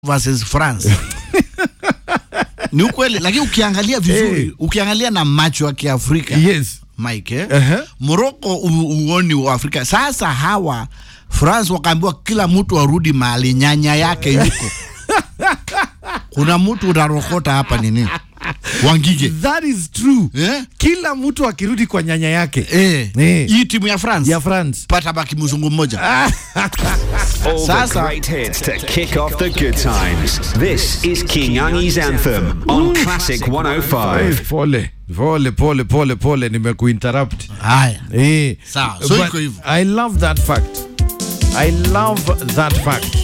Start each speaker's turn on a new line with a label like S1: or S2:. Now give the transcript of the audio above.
S1: versus France ni ukweli, lakini ukiangalia vizuri
S2: Hey.
S1: ukiangalia na macho ya Kiafrika
S2: Yes.
S1: Mike eh?
S2: Uh-huh.
S1: Morocco u- uoni wa Afrika. Sasa hawa France wakaambiwa kila mtu arudi mahali nyanya yake yuko. Kuna mtu unarokota hapa nini? Wangige.
S2: That is true.
S1: Eh?
S2: Kila mtu akirudi kwa nyanya yake
S1: Eh.
S2: Eh.
S1: Hii timu ya France
S2: ya France.
S1: pata baki mzungu mmoja.
S3: All
S1: Sasa-
S3: the great hits to kick off the good times. This is King Angi's Anthem on Classic 105.
S2: Pole pole pole pole pole, nimekuinterrupt.
S1: Haya.
S2: Eh.
S1: Sawa, so
S2: But
S1: iko hivyo.
S2: I love that fact. I love that fact.